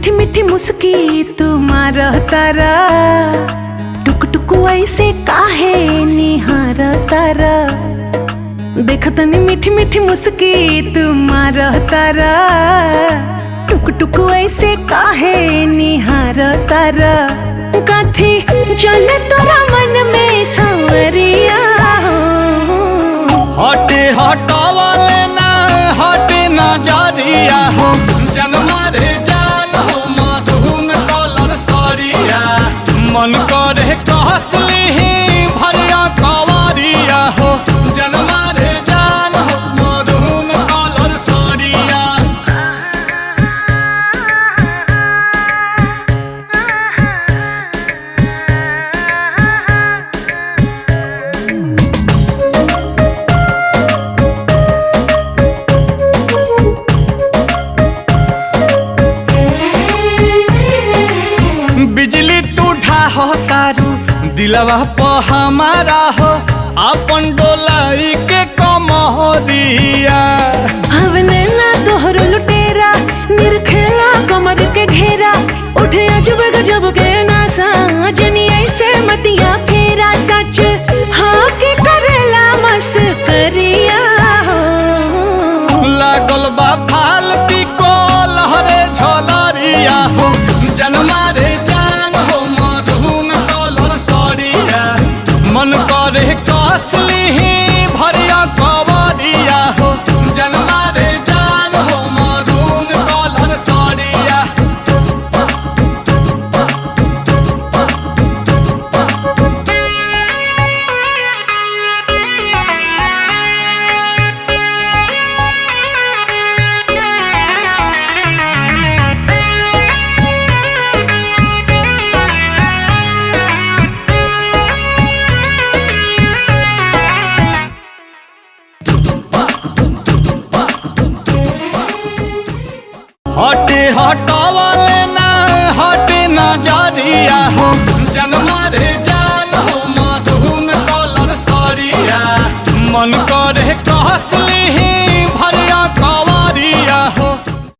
मीठी मीठी मुस्की तुम्हार तारा टुक टुक ऐसे काहे निहार तारा देखतनी मीठी मीठी मुस्की तुम्हार तारा टुक टुक ऐसे काहे निहार तारा कथी चल तोरा मन में सांवरिया हटे हटावले ना हटे नजरिया हो जनमा रे जान हो मधुन कलर सरिया मन करे कहसली भरिया कवरिया हो जनमा रे जान हो मधुन कलर सरिया बिजली तू ढाहो तारू दिलवा प हमारा हो अपन डोलाई के कमरिया हवने ना तोहरो लुटेरा निरखेला कमर के घेरा उठे अजब गजब के नासा जनी ऐसे मतिया फेरा सच हाँ के करेला मस करिया लागल बा फाल पिको लहरे झलरिया हो जनमा रे जान हो मधुन कलर सरिया मन करे कसली भरिया कवरिया हो जनमा रे जान हो मधुन कलर सरिया हटे हटावले ना हटे नजरिया हो